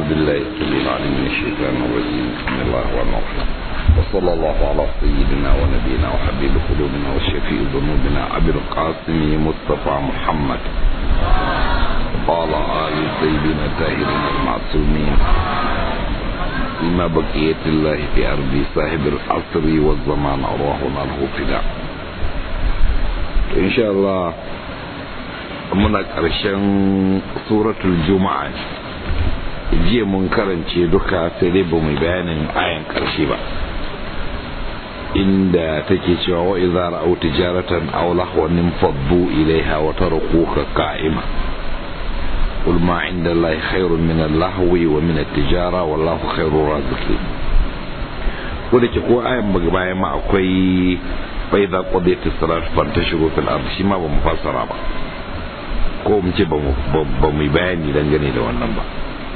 بالله السميع العليم من الشيطان الرجيم بسم الله الرحمن الرحيم وصلى الله على سيدنا ونبينا وحبيب قلوبنا وشفيع ذنوبنا ابي القاسم مصطفى محمد وعلى ال سيدنا الطاهرين المعصومين بما بقية الله في أرض صاحب العصر والزمان أرواحنا له فداء إن شاء الله muna ƙarshen suratul juma'a jiya mun karance duka sai dai ba mu bayanin ayan ƙarshe ba inda take cewa wa idza ra'aw tijaratan aw lahwan faddu ilaiha wa tarakuka qa'ima qul ma 'inda allahi khairun min al-lahwi wa min at-tijara wallahu khairur raziqin ko da ke ko ayan bayan ma akwai fa idza qadiyatis salat fantashiru fil ard shi ma ba mu fassara ba ko mu ce ba mu bayani dangane da wannan ba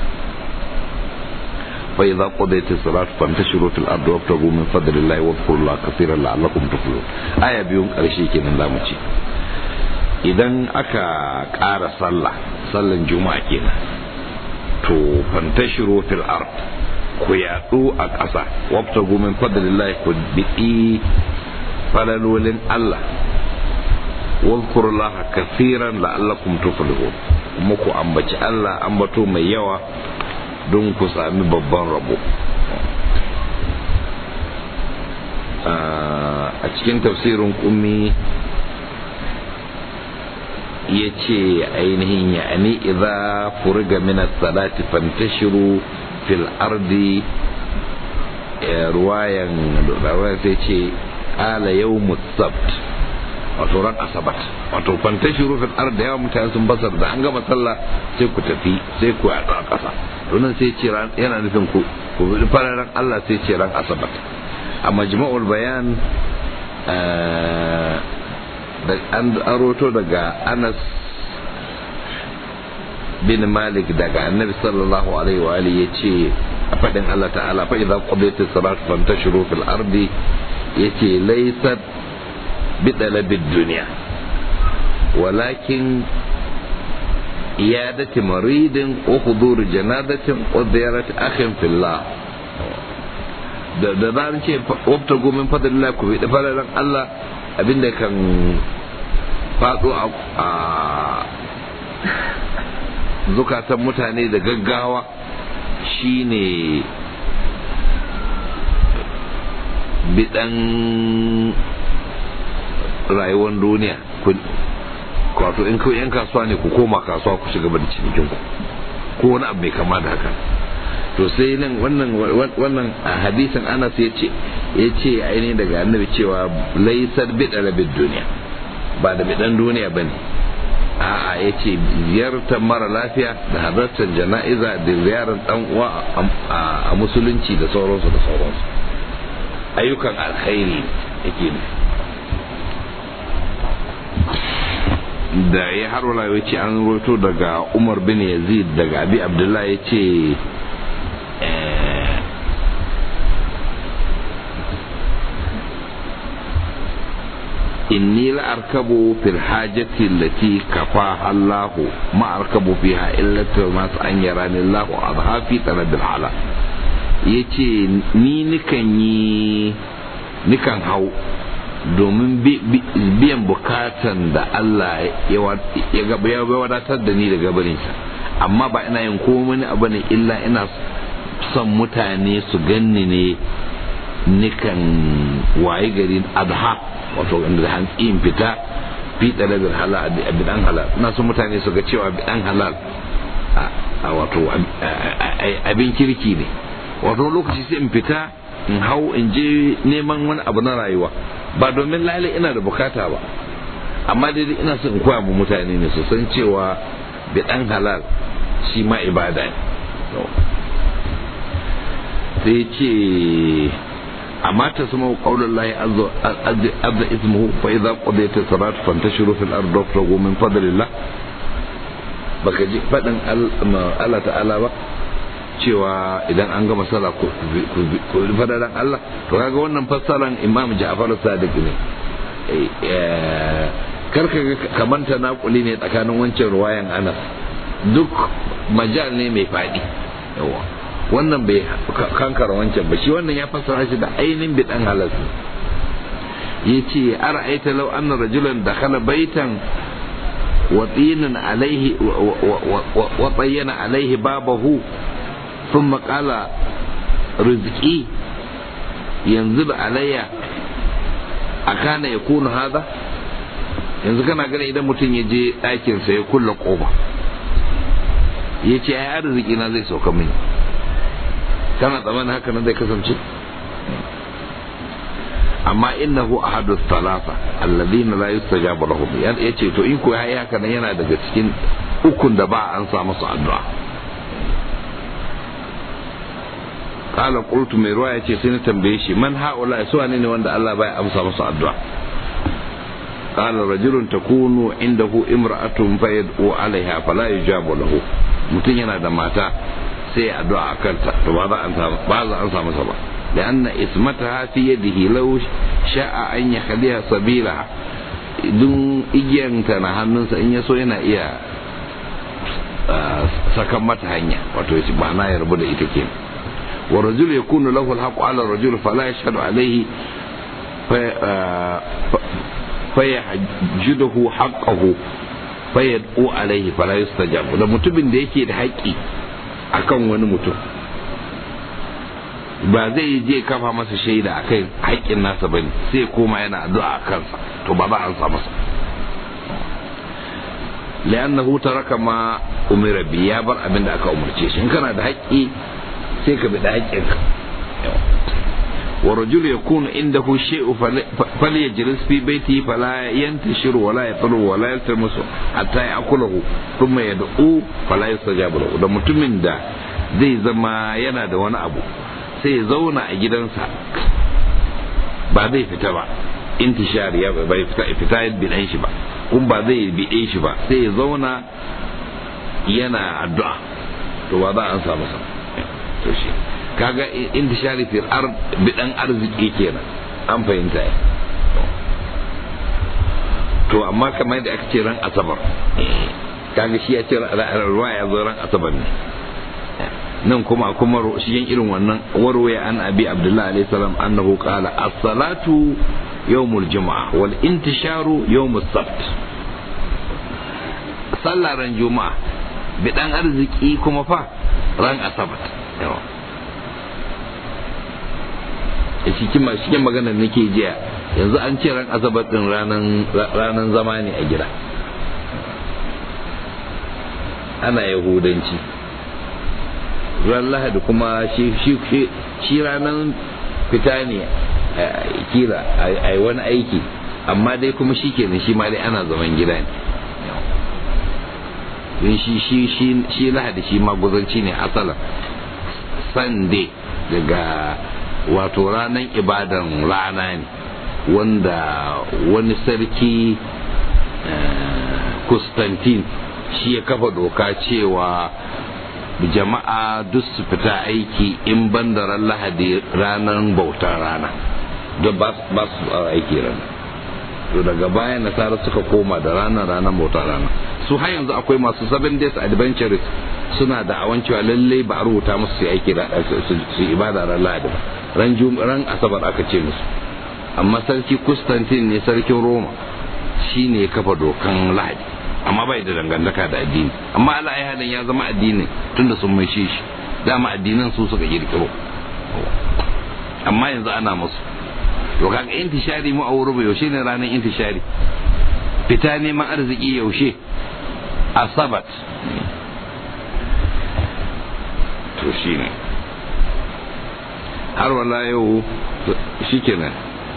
fa idza qadaytis salat fantashiru fil ardi wabtagu min fadlillahi wadhkurullaha kaseeran la'allakum tuflihun aya biyun karshe kenan zamu ce idan aka ƙara sallah sallan juma'a kenan to fantashiru fil ard ku yaɗu a ƙasa wabtagu min fadlillahi ku biɗi falalolin Allah واذكروا الله كثيرا لعلكم تفلحون kuma ku ambaci Allah ambato mai yawa don ku sami babban rabo a cikin tafsirin kummi ya ce ainihin ya'ani idza furiga min as-salati fantashiru fil ardi ruwayan sai ce ala yawmus sabt wato ran asabat wato fantashi rufin ar da yawa mutane sun basar da an gama sallah sai ku tafi sai ku yaɗu a ƙasa domin sai ce yana nufin ku ku bi fararen Allah sai ce ran asabat a majma'ul bayan da an aroto daga Anas bin Malik daga Annabi sallallahu alaihi wa alihi yace a fadin Allah ta'ala fa idza qadaytis salat fantashiru fil ardi yace laysat بطلب الدنيا ولكن إيادة مريض وحضور جنازة وزيارة أخ في الله da da zaran ce wabta gomin fadlillah ku bi fadalan Allah abinda kan faɗo a zukatan mutane da gaggawa shine bidan rayuwar duniya wato in kawai yan kasuwa ne ku koma kasuwa ku shiga da cinikin ku ko wani abu mai kama da haka to sai nan wannan wannan hadisin Anas ya ce ya ce ainihin daga annabi cewa laisar bidala bid duniya ba da bidan duniya bane a'a ya ce ziyartar mara lafiya da halartar jana'iza da ziyarar dan uwa a musulunci da sauransu da sauransu ayyukan alkhairi yake nufi da ya har wala ya ce an roto daga umar bin yazid daga abi abdullahi ya ce inni la arkabu fil hajati allati kafa Allah ma arkabu fiha illa mas an yarani Allah adha fi talabil hala yace ni nikan yi nikan hau domin biyan bukatan da Allah ya wadatar da ni daga barinsa amma ba ina yin komai abu ne illa ina son mutane su ganni ne nikan waye gari adha wato inda hantsi in fita fi talabin halal a bidan halal ina son mutane su ga cewa bidan halal a wato abin kirki ne wato lokaci sai in fita in hau in je neman wani abu na rayuwa ba domin lalle ina da bukata ba amma dai ina son in koya mu mutane ne su san cewa bidan halal shi ma ibada ne sai ce amma ta sama qaulul lahi azza ismuhu fa idza qadayta salat fantashiru fil ardi wabtagu min fadlillah baka ji fadin Allah ta'ala ba cewa idan an gama sallah ku fadaran Allah to kaga wannan fassaran Imam Ja'far Sadiq ne karka kamanta naƙuli ne tsakanin wancan ruwayan Anas duk majal ne mai faɗi yawa wannan bai kankara wancan ba shi wannan ya fassara shi da ainihin bidan halas ya ce ara'aita law anna rajulan dakhala baitan wa tinan alaihi wa tayyana alaihi babahu thumma qala rizqi yanzu alayya akana yakunu hada yanzu kana gani idan mutum ya je ɗakinsa ya kulla ƙofa ya ce ai arziki na zai sauka mini kana tsammanin haka nan zai kasance amma innahu ahadu thalatha alladhina la yustajabu lahum ya ce to in ko yayi haka nan yana daga cikin ukun da ba an sa musu addu'a qala qultu mai ruwa yace sai na tambaye shi man haula su ne wanda Allah bai amsa musu addu'a قال رجل تكون عنده امرأة فيدعو عليها فلا يجاب له mutum yana da mata sai ya addu'a a kanta to ba za an samu sa ba da anna ismataha fi yadihi law sha'a an yakhliha sabila dun igiyanta na hannunsa in ya so yana iya sakan mata hanya wato yace ba na yarbu da ita kenan wa rajul yakunu lahu alhaqu ala rajul fala yashhadu alayhi fayahjuduhu haqqahu fayad'u alaihi fala yustajabu da mutumin da yake da haƙƙi akan wani mutum ba zai je kafa masa shaida akan haƙƙin nasa bane sai koma yana addu'a a kansa to ba za a ansa masa li'annahu taraka ma umira bi ya bar abin da aka umarce shi in kana da haƙƙi sai ka bi da haƙƙinka ورجل يكون عنده شيء فليجلس في بيته فلا ينتشر ولا يطلب ولا يلتمس حتى يأكله ثم يدعو فلا يستجاب له da mutumin da zai zama yana da wani abu sai ya zauna a gidansa ba zai fita ba intishar ya bai fita fita bidan shi ba kun ba zai bide shi ba sai ya zauna yana addu'a to ba za a samu sa to shi kaga intishari fil ard bidan arziki kenan an fahimta ya to amma kamar da aka ce ran asabar kaga shi ya ce ruwa ya zo ran asabar ne nan kuma kuma shigen irin wannan warwaya an abi abdullahi alayhi salam annahu qala as-salatu yawmul jumu'ah wal intisharu yawmus sabt sallah ran juma'a bidan arziki kuma fa ran asabar yawa cikin cikin maganar nake jiya yanzu an ce ran asabar din ranan zama ne a gida ana yahudanci ran lahadi kuma shi ranan fita ne kira a wani aiki amma dai kuma shi kenan shi ma dai ana zaman gida ne shi lahadi shi ma guzanci ne asalin sunday daga wato ranar ibadan rana ne wanda wani sarki Constantine shi ya kafa doka cewa jama'a duk su fita aiki in ban da ran lahadi ranar bautar rana don ba su aiki rana to daga baya nasara suka koma da ranar ranar bautar rana su har yanzu akwai masu seven days adventures suna da awan cewa lalle ba a rubuta musu su aiki su ibada ran lahadi ba ran ran asabar aka ce musu amma sarki Constantine ne sarkin Roma shi ne kafa dokan lahadi amma bai da dangantaka da addini amma Allah ya halin ya zama addini tunda sun mai shi dama addinan su suka kirkiro amma yanzu ana musu to kaga intishari mu a wurin yaushe ne ranar intishari fita neman arziki yaushe asabat to shine har wala yau shikenan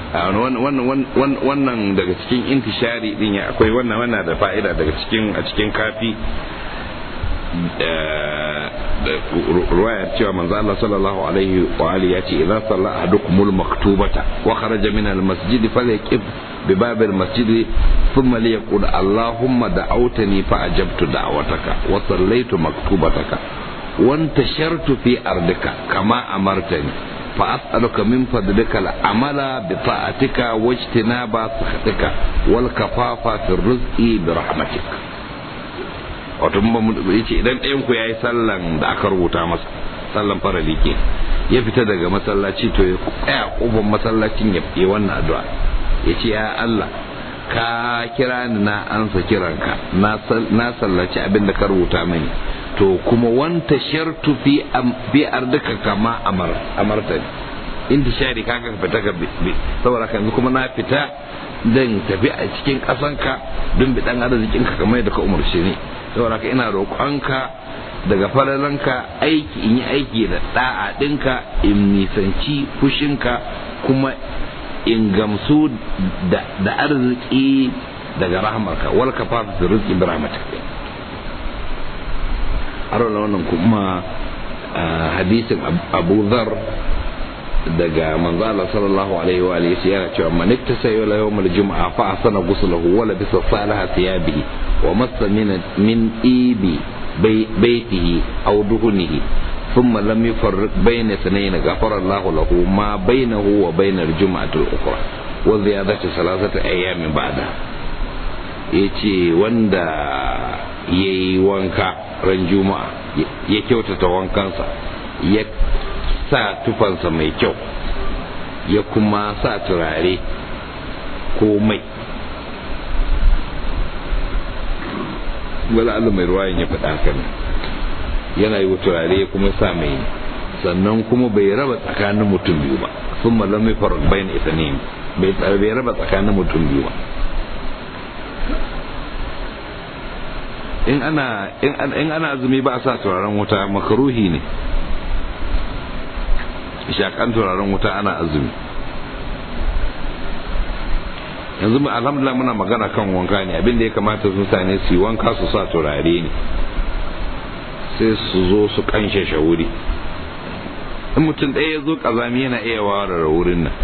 wannan daga cikin intishari din ya akwai wannan wannan da fa'ida daga cikin a cikin kafi ruwayar cewa manzo Allah sallallahu alaihi wa alihi ya ce idan salla ahadukumul maktubata wa kharaja min al masjid falyaqif bi bab al masjid thumma liyaqul allahumma da'awtani fa ajabtu da'wataka wa sallaitu maktubataka wa antashartu fi ardika kama amartani فأسألك من فضلك العمل بطاعتك واجتناب سخطك والكفاف في الرزق برحمتك wato yace idan ɗayan ku yayi sallan da aka rubuta masa sallan farali ke ya fita daga masallaci to ya tsaya kofar masallacin ya yi wannan addu'a ya ce ya Allah ka kira ni na ansa kiranka na sallaci abin da ka rubuta mini to kuma wanta shartu fi bi ardika kama amarta inda shari kaga ka fita ka saboda yanzu kuma na fita dan tafi a cikin kasanka don bi dan arzikin ka kamar da ka umarce ni saboda ka ina roƙonka daga falalanka aiki in yi aiki da da'a ɗinka in nisanci fushinka kuma in gamsu da arziki daga rahmarka wal ka fasa su rizki bi rahmatika arola wannan kuma hadisin abu zar daga manzo Allah sallallahu alaihi wa alihi yana cewa man ittasa yawla yawm al-jum'a fa asana ghuslahu wa labisa salaha thiyabihi wa massa min min ibi بيته أو دهنه ثم لم يفرق بين اثنين غفر الله له ما بينه وبين الجمعة الأخرى وزيادة ثلاثة أيام بعدها yace wanda ya yi wanka ran juma'a ya kyautata wankansa ya sa tufansa mai kyau ya kuma sa turare ko mai wala Allah mai ruwayan ya faɗa haka yana yi turare ya kuma sa mai sannan kuma bai raba tsakanin mutum biyu ba sun malam mai faru bayan ita ne bai raba tsakanin mutum biyu ba in ana in ana azumi ba a sa turaren wuta makaruhi ne shakan turaren wuta ana azumi yanzu mu alhamdulillah muna magana kan wanka ne abin da ya kamata su mutane su yi wanka su sa turare ne sai su zo su kanshe shawuri in mutum ɗaya ya zo kazami yana iya warare wurin nan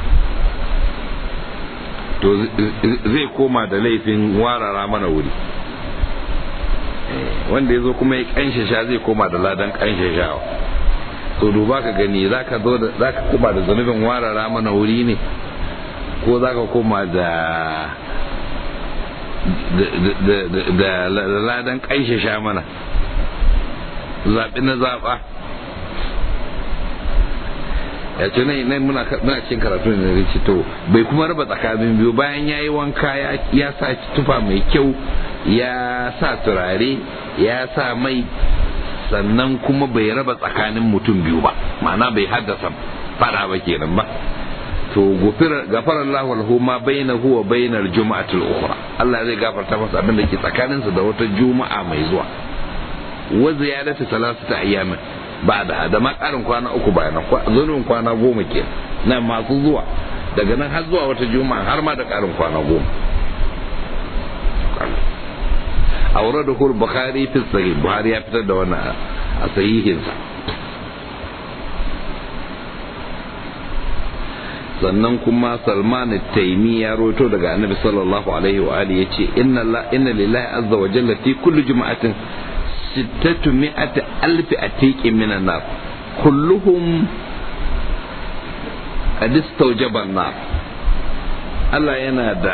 to zai koma da laifin warara mana wuri wanda ya zo kuma ya kanshe sha zai koma da ladan kanshe shawa to duba ka gani za ka koma da zanubin warara mana wuri ne ko za ka koma da da ladan kanshe sha mana zaɓi na zaɓa ya ce nan muna cikin karatu ne da to bai kuma raba tsakanin biyu bayan ya yi wanka ya sa tufa mai kyau ya sa turare ya sa mai sannan kuma bai raba tsakanin mutum biyu ba ma'ana bai haddasa fada ba kenan ba to gafara Allah lahu ma bainahu wa bainal juma'ati al-ukhra Allah zai gafarta masa abin da ke tsakaninsa da wata juma'a mai zuwa wa ziyadatu salasata ayyamin ba da da ma karin kwana uku bayan zunubin kwana goma ke na masu zuwa daga nan har zuwa wata juma'a har ma da karin kwana goma aure da hul bukhari fi sahih buhari ya fitar da wannan a sahihinsa sannan kuma salman taimi ya roto daga annabi sallallahu alaihi wa alihi yace inna la inna lillahi azza wa jalla fi kulli juma'atin sittatu mi'ati alfi atiqin minan nar kulluhum qad istawjaba nar Allah yana da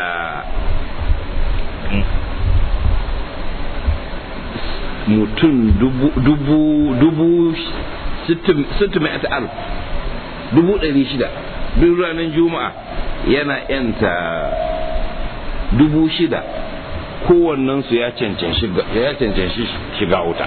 mutum dubu dubu dubu sittu mi'ati alf dubu ɗari shida duk ranar juma'a yana yanta dubu shida kowannensu ya cancanci shiga wuta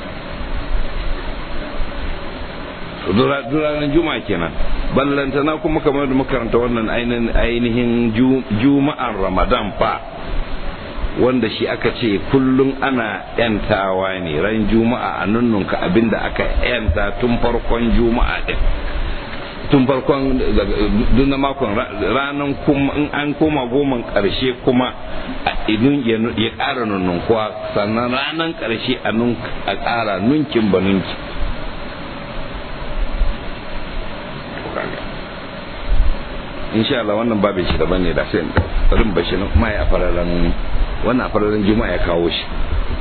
ranar juma'a kenan ballantana kuma kamar da makaranta wannan ainihin juma'an ramadan fa wanda shi aka ce kullum ana yantawa ne ran juma'a a nunnunka abinda aka yanta tun farkon juma'a din tun farkon duk na makon ranar kuma in an koma goman karshe kuma a idun ya ƙara nunnunkuwa sannan ranar karshe a ƙara nunkin ba nunki insha Allah wannan babin shi daban ne da sai rin bashi na kuma ya fararen wannan a fararen juma'a ya kawo shi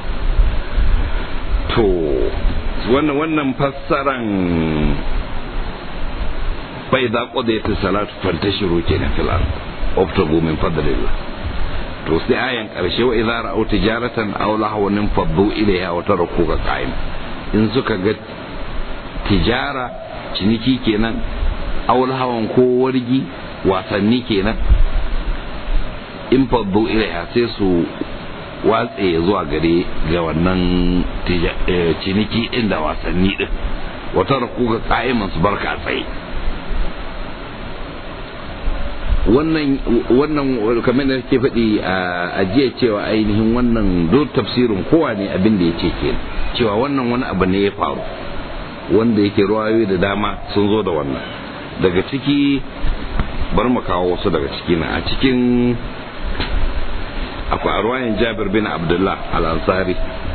to wannan wannan fassaran فإذا قضيت الصلاة فانتشروا كنا في الأرض وابتغوا من فضل الله to sai ayan karshe wa idza ra'aw tijaratan aw lahwan faddu ilayha wa tarakuka qa'im in suka ga tijara ciniki kenan aul hawan ko wargi wasanni kenan in faddu ilaiha sai su watse zuwa gare ga wannan ciniki din da wasanni din wata rakuka ka'iman su barka tsaye wannan wannan kamar da ke faɗi a jiya cewa ainihin wannan do tafsirin kowa ne abin da ya ce ke cewa wannan wani abu ne ya faru wanda yake ruwayoyi da dama sun zo da wannan daga ciki bari mu kawo wasu daga ciki na a cikin akwai a ruwayan jabir bin abdullah al-ansari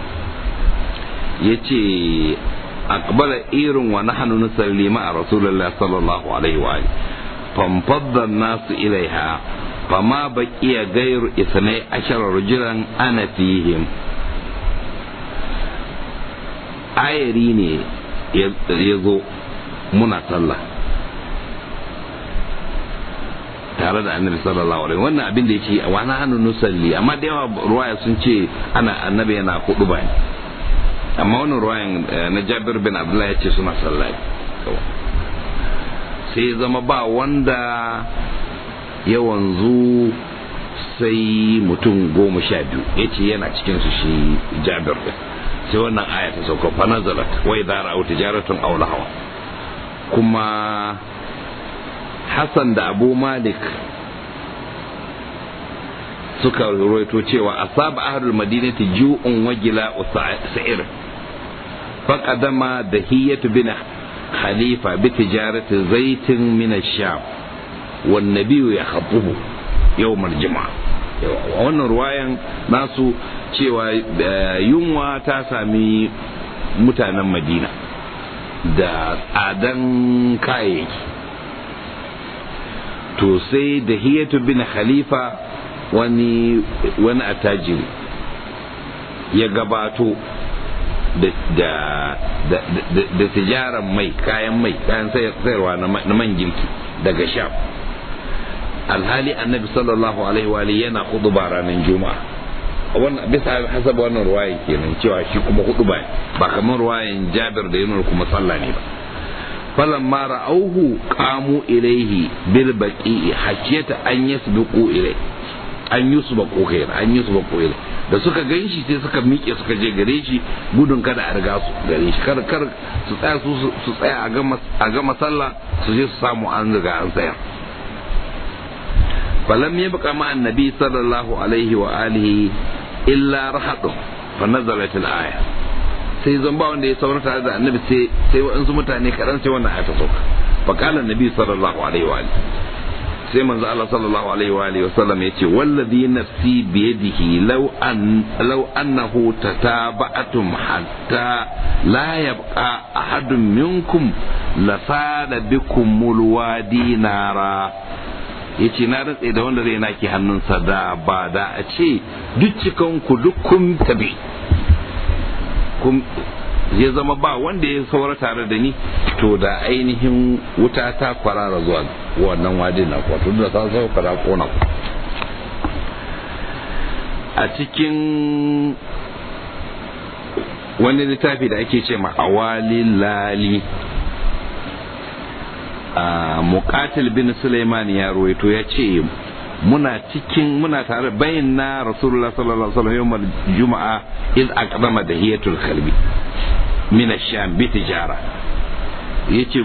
ya ce akbala irin wa nahnu nusalli ma rasulullah sallallahu alaihi wa فانفض الناس إليها فما بقي غير اثني عشر رجلا أنا فيهم ayari ne ya zo muna sallah tare da annabi sallallahu alaihi wannan abin da ya ce wa na hannu nusalli amma da yawa ruwaya sun ce ana annabi yana hudu ba amma wannan ruwayan na jabir bin abdullahi ya ce suna sallah sai zama ba wanda ya wanzu sai mutum goma sha biyu ya ce yana cikinsu shi jabir din sai wannan aya ta sauka fa nazalat wa idza ra'aw tijaratun aw lahawa kuma Hassan da Abu Malik suka rawaito cewa asaba ahlul madinati ju'un wa gila'u sa'ir faqadama dahiyatu bin خليفة بتجارة زيت من الشام والنبي يخطبه يوم الجمعة wannan ruwayan nasu cewa yunwa ta sami mutanen madina da tsadan kayayyaki to sai da hiyatu bin khalifa wani wani attajiri ya gabato da tijaran mai kayan mai kayan sayarwa na man girki daga sham alhali annabi sallallahu alaihi wa yana hudu ba ranar juma'a wannan bisa hasab wannan ruwayan kenan cewa shi kuma hudu ba ba kamar ruwayan jabir da yanar kuma sallah ne ba falan ma ra'auhu qamu ilaihi bil baqi hajjata an yasbiqu ilai an yusbaqu kai an yusbaqu ilai da suka gan shi sai suka miƙe suka je gare shi gudun kada a riga su gare shi kar kar su tsaya su su tsaya a gama a gama sallah su je su samu an riga an tsaya falam yabqa ma annabi sallallahu alaihi wa alihi illa rahadu fa nazalat al-aya sai zan ba wanda ya saura tare da annabi sai sai waɗansu mutane kaɗan sai wannan aya ta sauka fa qala annabi sallallahu alaihi wa alihi sai manzo Allah sallallahu alaihi wa alihi wasallam yace wallazi nafsi bi yadihi law an law annahu tataba'atum hatta la yabqa ahadun minkum la sada bikum mulwadi nara yace na rantse da wanda zai naki hannunsa da ba da a ce duk cikan ku duk kun tabi kun ya zama ba wanda ya saura tare da ni to da ainihin wuta ta kwarara zuwa wannan wadin na kwato da ta sau kara kona a cikin wani littafi da ake ce ma awali lali a muqatil bin Sulaiman ya ruwaito ya ce muna cikin muna tare bayin na rasulullah sallallahu alaihi wasallam yawmal juma'a iz aqdama dahiyatul kalbi min ash-sham bi tijara yace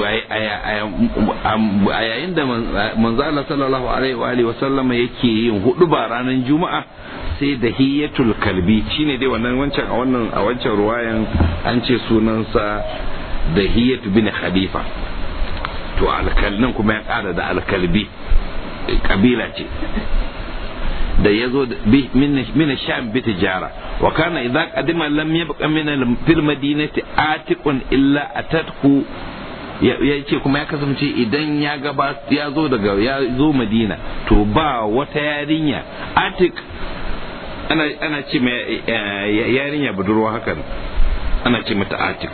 a yayin da manzo Allah sallallahu alaihi wa alihi wasallam yake yin hudu ba ranar juma'a sai dahiyatul kalbi shine dai wannan wancan a wannan a wancan ruwayan an ce sunansa dahiyatu bin khalifa to alkalnan kuma ya kara da alkalbi kabila ce da ya zo min sham bi tijara wa kana idza qadima lam yabqa min fil madinati atiqun illa atatku ya ce kuma ya kasance idan ya gaba ya zo daga ya zo madina to ba wata yarinya atik ana ana ce mai yarinya budurwa hakan ana ce mata atik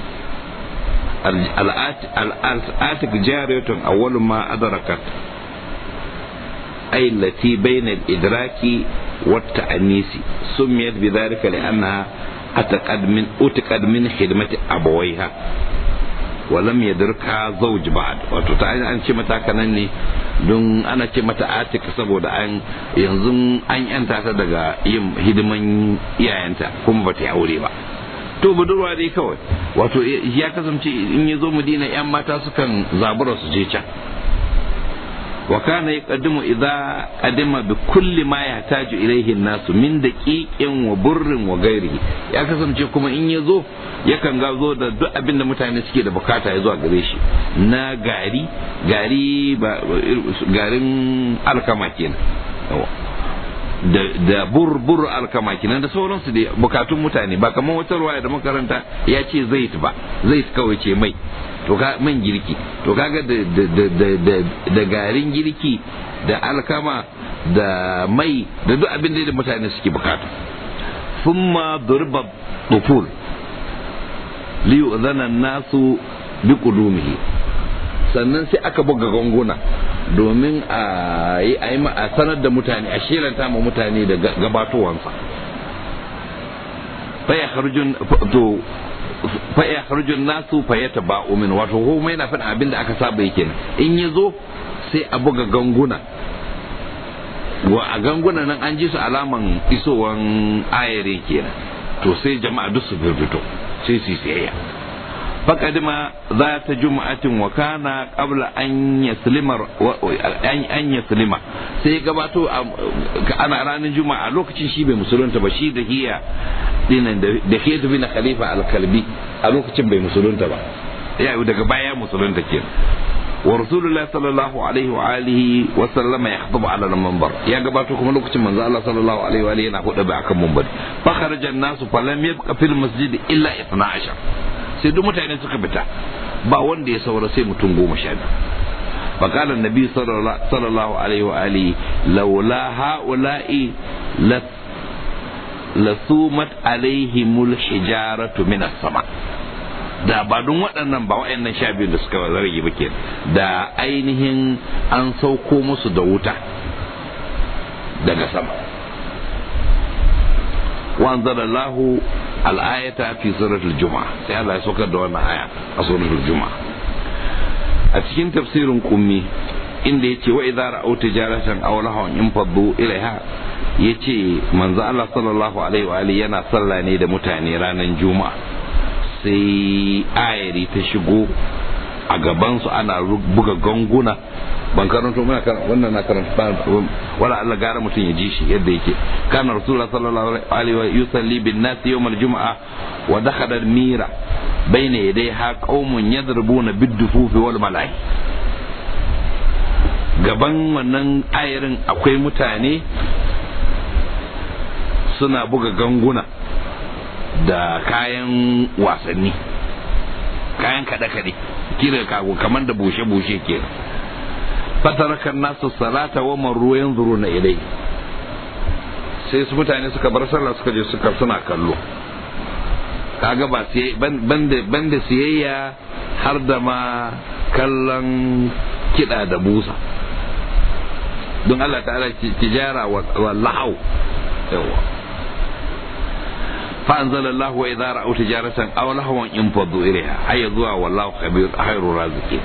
al-atik jariyatun awwalu ma adrakat أي التي بين الإدراك والتأنيس سميت بذلك لأنها أتقد من أتقد من خدمة أبويها walam yadirka zawj ba'd wato ta an ce mata kanan ne don ana ce mata atik saboda an yanzu an yanta ta daga yin hidiman iyayenta kuma bata yi aure ba to budurwa dai kawai wato ya kasance in ya zo madina yan mata sukan zabura su je can wa kana yaqaddimu idza qadima bi kulli ma yahtaju ilayhi an-nas min daqiqin wa burrin wa ghairihi ya kasance kuma in ya zo yakan ga zo da duk abin da mutane suke da bukata ya zuwa gare shi na gari gari garin alkama kenan da bur bur alkama kenan da sauransu da bukatun mutane ba kamar wata ruwaya da makaranta ya ce zait ba zait kawai ce mai to ka man girki to kaga da da garin girki da alkama da mai da duk abin da mutane suke bukata thumma durba duful li yu'zana nasu bi qudumihi sannan sai aka buga ganguna domin a yi a sanar da mutane a shelanta ma mutane da gabatowansa fa ya kharjun to fa ya kharjun nasu fa ya taba'u min wato ko mai na faɗin abin da aka saba yake in ya zo sai a buga ganguna wa a ganguna nan an ji su alaman isowan ayare kenan to sai jama'a duk su fito sai su siyayya فقدم ذات جمعة وكان قبل أن يسلم أن يسلم sai gabato ana ranar juma'a lokacin shi bai musulunta ba shi da hiya dinan da hiya tafi na khalifa al-kalbi a lokacin bai musulunta ba ya daga baya musulunta ke wa rasulullahi sallallahu alaihi wa alihi wa sallama ya khutba ala al-manbar ya gabato kuma lokacin manzo Allah sallallahu alaihi wa alihi yana hudu ba akan manbar fa kharaja an-nasu falam yabqa fil masjid illa 12 sai duk mutane suka fita ba wanda ya saura sai mutum goma sha biyu فقال النبي صلى الله عليه وآله لولا هؤلاء لثومت عليهم الحجارة من السماء da ba don waɗannan ba waɗannan sha biyu da suka rage ba ke da ainihin an sauko musu da wuta daga sama وانزل الله الآية في سورة الجمعة sai Allah ya saukar da wannan aya a suratul juma'a a cikin tafsirin kummi inda yace wa idza ra'aw tijaratan aw lahawan infaddu ilaiha yace manzo Allah sallallahu alaihi wa alihi yana sallah ne da mutane ranar juma'a sai ayari ta shigo a gaban su ana buga ganguna ban karanto muna kan wannan na karanta wala Allah gara mutum ya ji shi yadda yake kana rasulullah sallallahu alaihi wa yusalli bin nas yawm al-jum'a wa dakhala al-mira bayna yadayha qaumun yadribuna bid-dufufi wal mala'i gaban wannan ayarin akwai mutane suna buga ganguna da kayan wasanni kayan kaɗe-kaɗe kira kago kamar da bushe-bushe kenan fataraka nasu salata wa marru yanzuruna ilai sai su mutane suka bar sallah suka je suka suna kallo kaga ba sai banda banda siyayya har da ma kallon kiɗa da busa don Allah ta'ala tijara wa lahau yawa فأنزل الله وإذا رأوا تجارة أو لهوا انفضوا إليها أي ذوى والله خبير خير الرازقين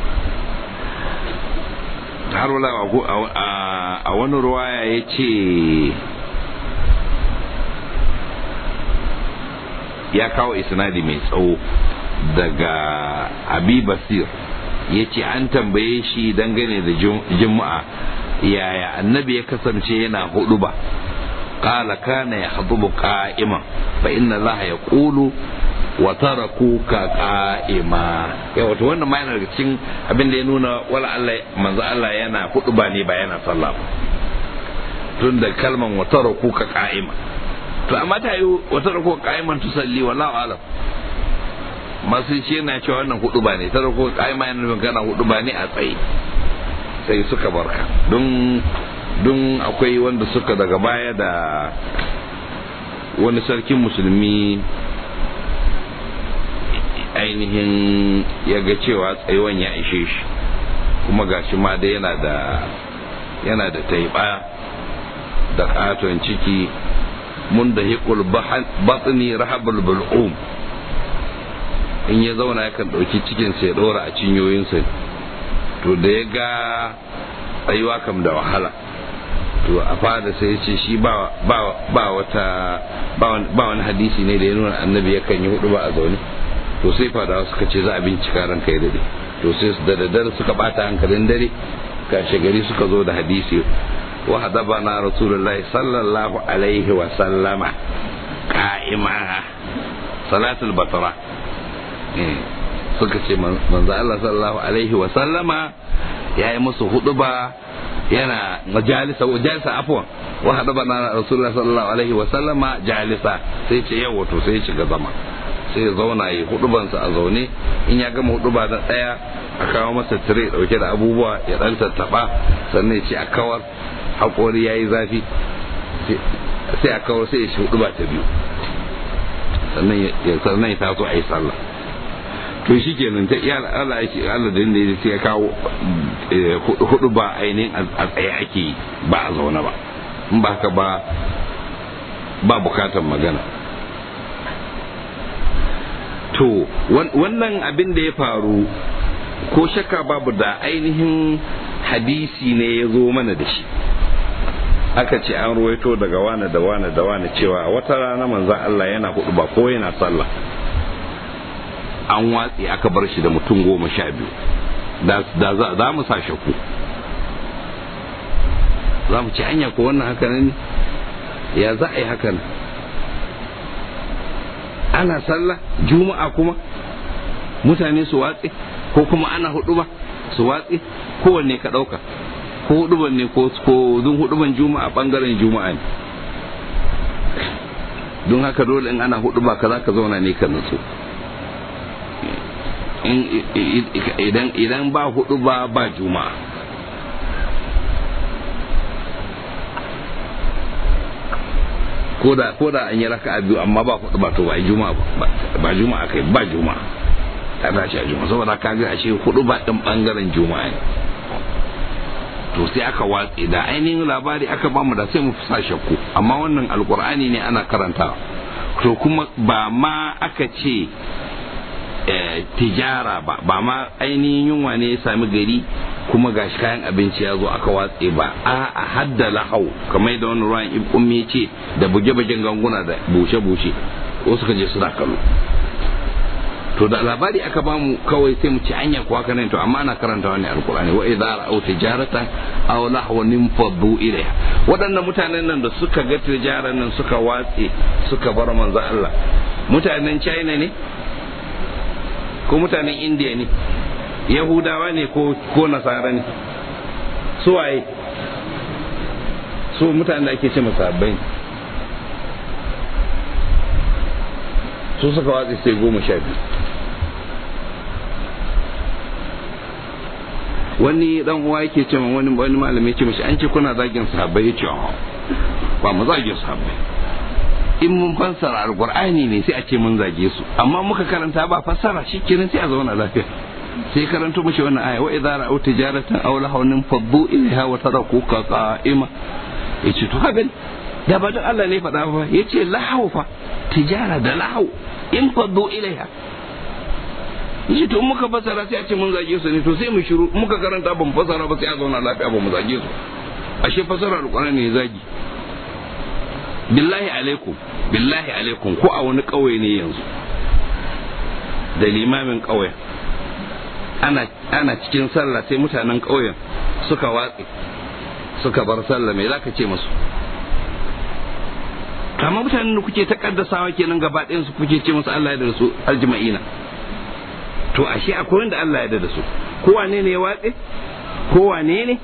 har wala a wani ruwaya ya ce ya kawo isnadi mai tsawo daga abi basir ya ce an tambaye shi dangane da juma'a yaya annabi ya kasance yana hudu ba قال كان يخطب قائما فإن الله يقول وتركوك قائما ya wato wannan ma yana daga cikin abin da ya nuna wala Allah manzo Allah yana hudu ba ne ba yana sallah ba tun da kalman wa tarakuka qa'ima to amma ta yi wa tarakuka qa'iman tusalli wallahu alam masu shi yana cewa wannan hudu ba ne tarakuka qa'ima yana nufin kana hudu ba ne a tsaye sai suka barka don don akwai wanda suka daga baya da wani sarkin musulmi ainihin ya ga cewa tsayuwan ya ishe shi kuma gashi ma da yana da yana da taiba da katon ciki mun da hikul batni rahabul bul'um in ya zauna yakan ɗauki cikinsa ya ɗora a cinyoyinsa to da ya ga tsayuwa kam da wahala to a fada sai ya ce shi ba wata ba wani hadisi ne da ya nuna annabi yakan yi hudu ba a zaune to sai fadawa suka ce za a bincika ran kai dade to sai da daddare suka bata hankalin dare kashe gari suka zo da hadisi wa hadabana rasulullahi sallallahu alaihi wa sallama qa'ima salatul batra suka ce manzo Allah sallallahu alaihi wa sallama yayi musu huduba yana majalisa majalisa afwan wa hadabana rasulullahi sallallahu alaihi wa sallama jalisa sai ce yawa to sai ya shiga zama sai ya zauna yi hudubansa a zaune in ya gama huduba da daya a kawo masa tire dauke da abubuwa ya dan tattaba sannan ya ce a kawar hakori yayi zafi sai a kawar sai ya shi huduba ta biyu sannan ya sannan ya taso a yi sallah to shi kenan ta iya Allah yake Allah da inda sai ya kawo hudu ba ainihin a tsaye ake yi ba a zaune ba in ba haka ba ba bukatar magana to wannan abin da ya faru ko shakka babu da ainihin hadisi ne ya zo mana da shi aka ce an ruwaito daga wane da wane da wane cewa wata rana manzan Allah yana hudu ba ko yana sallah an watsi aka bar shi da mutum goma sha biyu da za mu sa shakku za mu ci hanya ko wannan haka ne ya za a yi hakan ana sallah juma'a kuma mutane su watsi ko kuma ana hudu ba su watsi kowanne ka ɗauka ko huduban ne ko dun huduban juma'a bangaren juma'a ne don haka dole in ana hudu ba ka za ka zauna ne ka nutsu idan ba hudu ba ba juma'a ko da an yi raka a biyu amma ba hudu ba to ba juma'a ba juma'a kai ba juma'a ta tashi a juma'a saboda ka ga ashe hudu ba din bangaren juma'a ne to sai aka watse da ainihin labari aka bamu da sai mu sa shakku amma wannan alkur'ani ne ana karantawa to kuma ba ma aka ce tijara ba ba ma ainihin yunwa ne ya sami gari kuma gashi kayan abinci ya zo aka watse ba a a hadda lahau kamar da wani ruwan ummi ya ce da buge-bugen ganguna da bushe-bushe wasu ka je suna kallo to da labari aka bamu kawai sai mu ci anya kuwa kana to amma ana karanta wani alkurani wa idza ra'aw tijaratan aw lahwan faddu ilayha waɗannan mutanen nan da suka ga tijaran nan suka watse suka bar manzo Allah mutanen China ne ko mutanen India ne Yahudawa ne ko ko Nasara ne su waye su mutanen da ake ce musabbai su suka watse sai goma sha biyu wani dan uwa yake ce min wani wani malami ce mishi an ce kuna zagin sahabbai yace ba mu zagin sahabbai in mun fassara alqur'ani ne sai a ce mun zage su amma muka karanta ba fassara shikenan sai a zauna lafiya sai karanto mishi wannan aya wa idza ra'aw tijaratan aw lahawnin faddu ilaiha wa tarakuka qa'ima yace to haka da ba don Allah ne faɗa ba yace lahaw fa tijara da lahaw in faddu ilaiha yace to muka fasara sai a ce mun zage su ne to sai mu shiru muka karanta ban fasara ba sai a zauna lafiya ba mu zage su ashe fasara alqur'ani ne zagi billahi alaikum billahi alaikum ko a wani kauye ne yanzu da limamin kauyen ana ana cikin sallah sai mutanen kauyen suka watse suka bar sallah me zaka ce musu kama mutanen da kuke ta kaddasawa kenan gaba ɗayan su kuke ce musu Allah ya da su aljma'ina to ashe akwai wanda Allah ya da su ko wane ne ya watse ko wane ne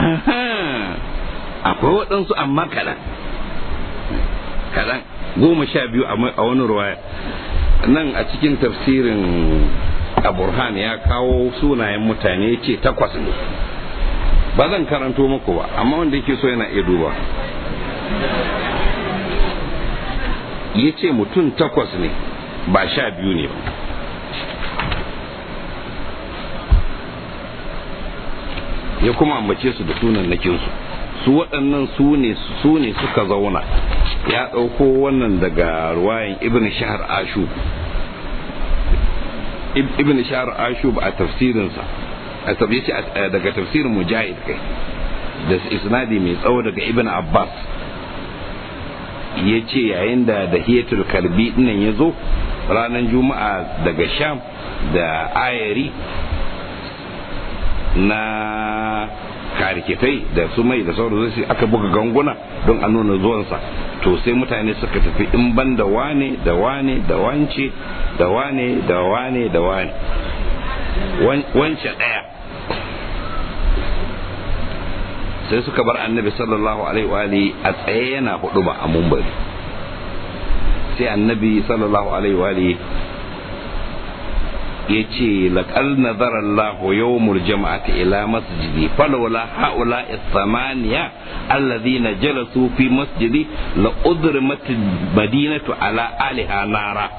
akwai waɗansu amma kaɗan kaɗan goma sha biyu a wani ruwaya nan a cikin tafsirin aburhan ya kawo sunayen mutane ya ce takwas ne ba zan karanto muku ba amma wanda yake so yana iya duba ya ce mutum takwas ne ba sha biyu ne ba ya kuma ambace su da sunan nakinsu su waɗannan su ne su ne suka zauna ya ɗauko wannan daga ruwayan ibn shahar ashu ibn shahar ashub a tafsirinsa a tabbaci daga tafsirin mujahid kai da isnadi mai tsawo daga ibn abbas ya ce yayin da da hiyatul kalbi dinnan ya zo ranar juma'a daga sham da ayari na kariketai da su mai da sauran zai aka buga ganguna don a nuna zuwansa to sai mutane suka tafi in ban da wane da wane da wance da wane da wane da wane wance ɗaya sai suka bar annabi sallallahu alaihi wa a tsaye yana hudu ba a mumbari sai annabi sallallahu alaihi wa ya ce laƙal nazara Allah yawmul jama'ati ila masjidi falawla haula thamaniya alladhina jalasu fi masjidi la udrimat madinatu ala aliha nara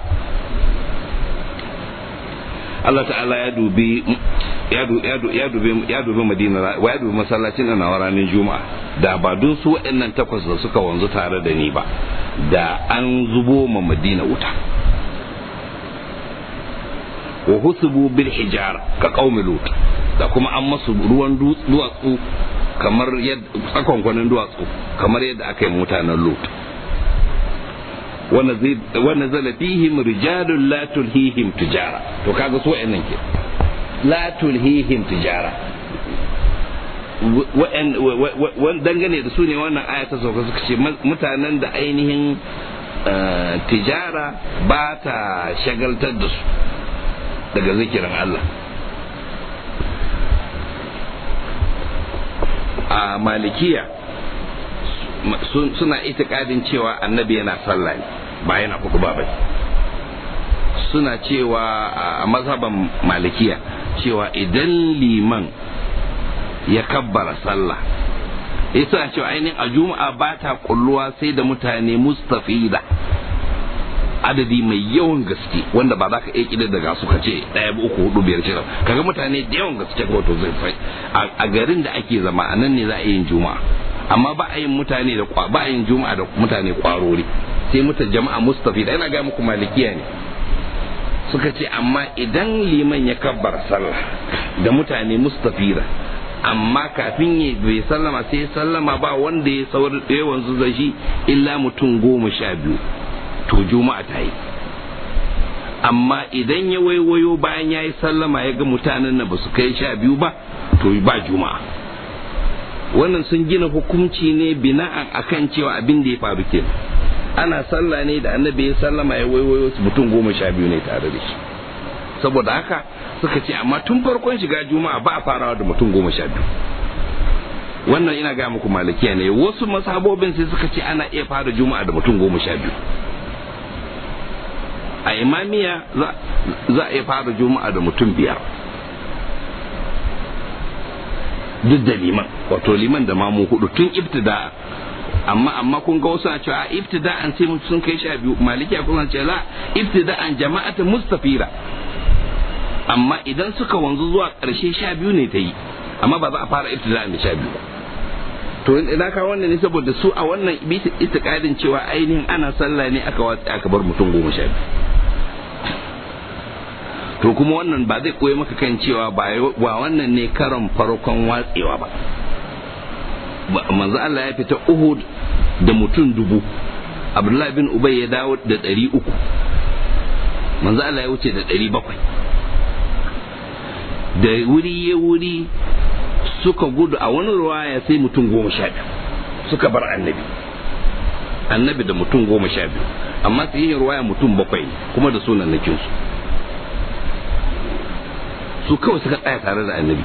Allah ta'ala ya dubi ya dubi ya dubi madina wa ya dubi masallacin na ranar juma'a da ba dun su waɗannan takwas da suka wanzu tare da ni ba da an zubo ma madina wuta wa husubu bil hijara ka qaumi lut da kuma an masu ruwan duwatsu kamar yadda tsakonkwanin duwatsu kamar yadda aka yi mutanen lut wa nazala fihim rijalun la tulhihim tijara to kaga so nan ke la tulhihim tijara dangane da su ne wannan aya ta sauka suka ce mutanen da ainihin tijara ba ta shagaltar da su daga zikirin Allah a malikiya suna itikadin cewa annabi yana sallah ne ba yana kuku ba bai suna cewa a mazhaban malikiya cewa idan liman ya kabbara sallah suna cewa ainihin a juma'a ba ta kulluwa sai da mutane mustafida adadi mai yawan gaske wanda ba za ka iya kida daga suka ce ɗaya ba uku hudu biyar shida kaga mutane da yawan gaske wato zai sai a garin da ake zama a nan ne za a yin juma'a amma ba a yin mutane da ba a yin juma'a da mutane kwarori sai muta jama'a mustafi da ina ga muku malikiya ne suka ce amma idan liman ya kabbar sallah da mutane mustafira amma kafin ya bai sallama sai sallama ba wanda ya saurar yawan zai shi illa mutum goma sha biyu to juma'a ta yi amma idan ya waiwayo bayan ya yi sallama ya ga mutanen na ba su kai sha biyu ba to ba juma'a wannan sun gina hukunci ne bina'an akan cewa abin da ya faru ke ana sallah ne da annabi ya sallama ya waiwayo su mutum goma sha biyu ne tare da shi saboda haka suka ce amma tun farkon shiga juma'a ba a farawa da mutum goma sha biyu wannan ina ga muku malikiya ne wasu masabobin sai suka ce ana iya fara juma'a da mutum goma sha biyu a imamiya za a iya fara juma'a da mutum biyar duk da liman wato liman da mamu hudu tun ibtida amma amma kun ga wasu a cewa ibtida'an sai mutum sun kai sha biyu malikiya kuma ce la ibtida'an jama'ata mustafira amma idan suka wanzu zuwa ƙarshe sha biyu ne ta yi amma ba za a fara ibtida'an da sha biyu ba to ina ka wannan ne saboda su a wannan itikadin cewa ainihin ana sallah ne aka watsa aka bar mutum goma sha biyu to kuma wannan ba zai koya maka kan cewa ba wannan ne karon farkon watsewa ba manzo Allah ya fita Uhud da mutum dubu Abdullahi bin Ubay ya dawo da ɗari uku manzo Allah ya wuce da ɗari bakwai da wuri ya wuri suka gudu a wani ruwaya sai mutum goma sha biyu suka bar annabi annabi da mutum goma sha biyu amma su yi ruwaya mutum bakwai kuma da sunan nakinsu su kawai suka tsaya tare da annabi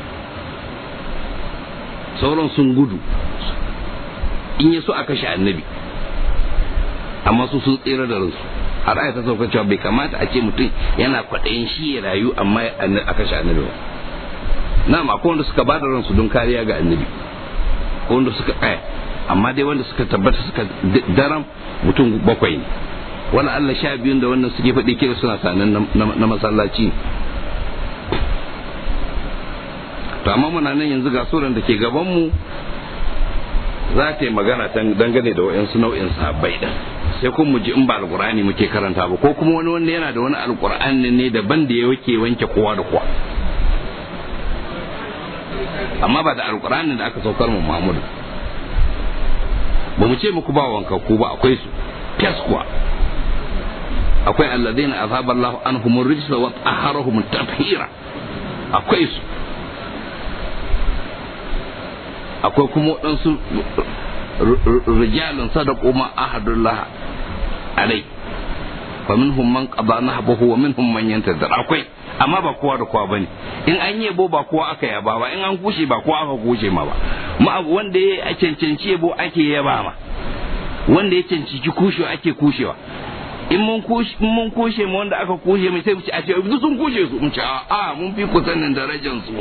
sauran sun gudu in ya so a kashe annabi amma su sun tsira da ransu har aya ta sauka cewa bai kamata a ce mutum yana kwaɗayin shi ya rayu amma a kashe annabi ba na akwai wanda suka ba da ransu don kariya ga annabi ko wanda suka tsaya amma dai wanda suka tabbata suka daram mutum bakwai ne wani Allah sha biyun da wannan suke faɗi kira suna sanan na masallaci to amma muna nan yanzu ga suran da ke gabanmu za ta yi magana dangane da wa'yansu nau'in sahabbai ɗin sai kuma mu ji in ba alqur'ani muke karanta ba ko kuma wani wanda yana da wani alqur'ani ne daban da yake wanke kowa da kowa amma ba da alqur'ani da aka saukar mu Muhammadu ba mu ce muku ba wanka ku ba akwai su fes kuwa akwai alladhina azaba Allahu anhum rijsa wa taharahum tathira akwai su akwai kuma waɗansu rijalin sadaku ma ahadullah alai fa minhum man qada nahbahu wa minhum man yantazir akwai amma ba kowa da kowa bane in an yabo ba kowa aka yaba ba in an kushe ba kowa aka kushe ma ba ma wanda ya cancanci yabo ake yaba ma wanda ya cancanci kushewa ake kushewa in mun kushe mun kushe mu wanda aka kushe mai sai mu ce a ce duk sun kushe su mun ce a mun fi ku sanin darajar su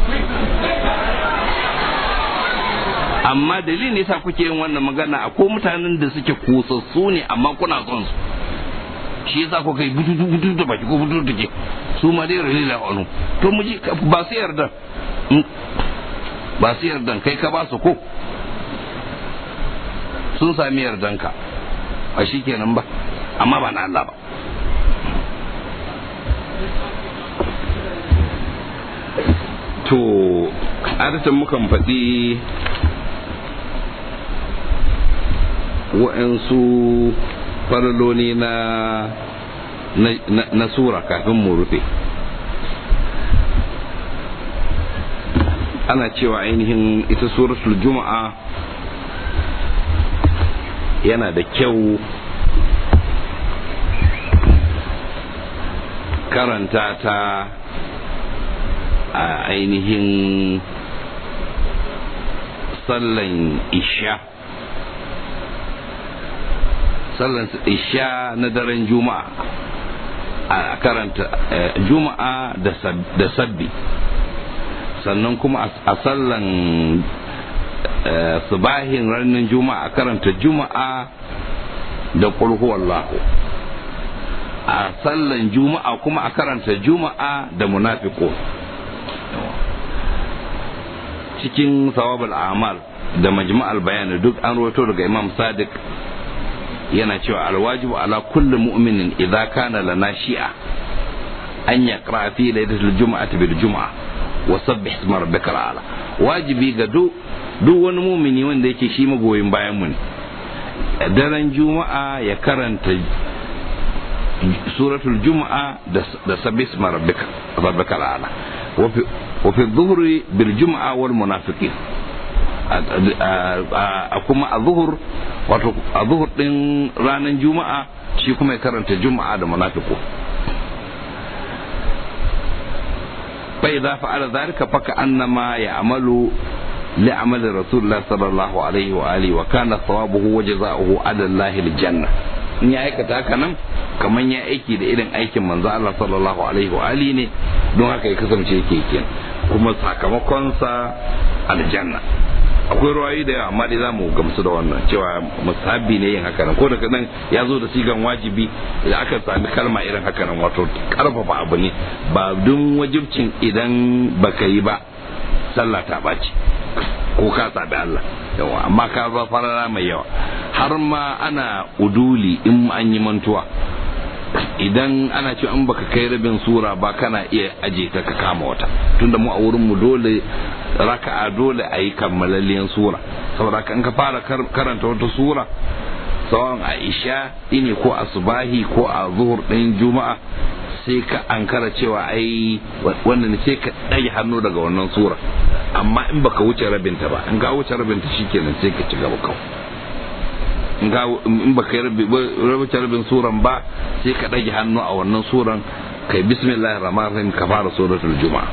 amma dalilin yasa kuke yin wannan magana akwai mutanen da suke kusassu ne amma kuna son su shi yasa ko kai bututu bututu da baki ko bututu take su ma dai ralila wani to mu ji ba su yarda ba su yarda kai ka ba su ko sun sami yardanka a shi kenan ba amma ba na Allah ba to adatan mukan faɗi wa'ansu faraloli na na sura kafin mu rufe ana cewa ainihin ita suratul juma'a yana da kyau karanta ta a ainihin sallan isha sallan isha na daren juma'a a karanta juma'a da sabbi sannan kuma a sallan subahin ranar juma'a a karanta juma'a da wallahu a sallan juma'a kuma a karanta juma'a da munafiko cikin sawabul amal da majma'al bayani duk an rawaito daga imam sadiq yana cewa alwajibu ala kulli mu'minin idza kana lana shi'a an yaqra fi laylatil jum'ati bil jum'a wa sabbih isma rabbikal a'la wajibi ga duk duk wani mumini wanda yake shi magoyin bayan mu ne daren juma'a ya karanta suratul juma'a da sabbih isma rabbikal a'la wa fi dhuhri bil jum'a wal munafiqin a kuma a zuhur wato a zuhur din ranar juma'a shi kuma ya karanta juma'a da munafiku fa idza fa'ala dhalika fa ka'annama ya'malu لعمل رسول الله صلى الله عليه وآله وكان ثوابه وجزاؤه على الله الجنة in ya aikata haka nan kamar ya aiki da irin aikin manzo Allah sallallahu alaihi wa ali ne don haka ya kasance yake kenan kuma sakamakonsa aljanna akwai ruwayi da yawa amma dai za mu gamsu da wannan cewa musabbi ne yin haka nan ko daga nan ya zo da sigan wajibi da aka sami kalma irin haka nan wato karfafa abu ne ba dun wajibcin idan baka yi ba sallah ta ɓaci ko ka sabi Allah yawa amma ka ba farara mai yawa har ma ana uduli in an yi mantuwa idan ana ce in baka kai rabin sura ba kana iya aje ta ka kama wata tunda mu a wurin mu dole raka'a dole a yi kammalalliyan sura saboda in ka fara karanta wata sura sawan a isha ini ko a subahi ko a zuhur ɗin juma'a sai ka ankara cewa ai wannan sai ka ɗage hannu daga wannan sura amma in baka wuce rabinta ba in ka wuce rabinta shikenan sai ka ci gaba kawai in ga in baka wuce rabin suran ba sai ka ɗage hannu a wannan suran kai bismillahir rahmanir rahim ka fara suratul juma'a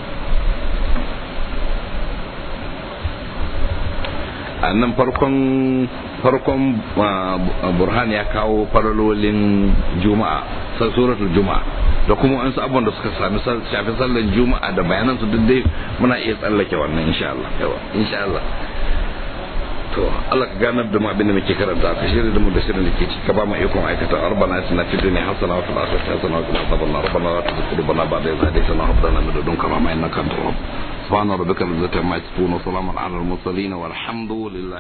a nan farkon farkon burhan ya kawo faralolin juma'a suratul juma'a da kuma wasu abubuwan da suka sami shafi sallan juma'a da bayanan su duk dai muna iya tsallake wannan insha Allah yawa insha Allah to Allah ka ganar da mu abin da muke karanta ka shirya da mu da shirin da ke ci ka ba mu ikon aikata arbana suna fi dunya hasana wa fil akhirati hasana wa qina adhaban nar rabbana la tuzigh qulubana ba'da idh hadaytana wa hab lana min ladunka rahmatan innaka antal wahhab subhana rabbika rabbil izzati amma yasifun wa salamun ala al mursalin walhamdulillahi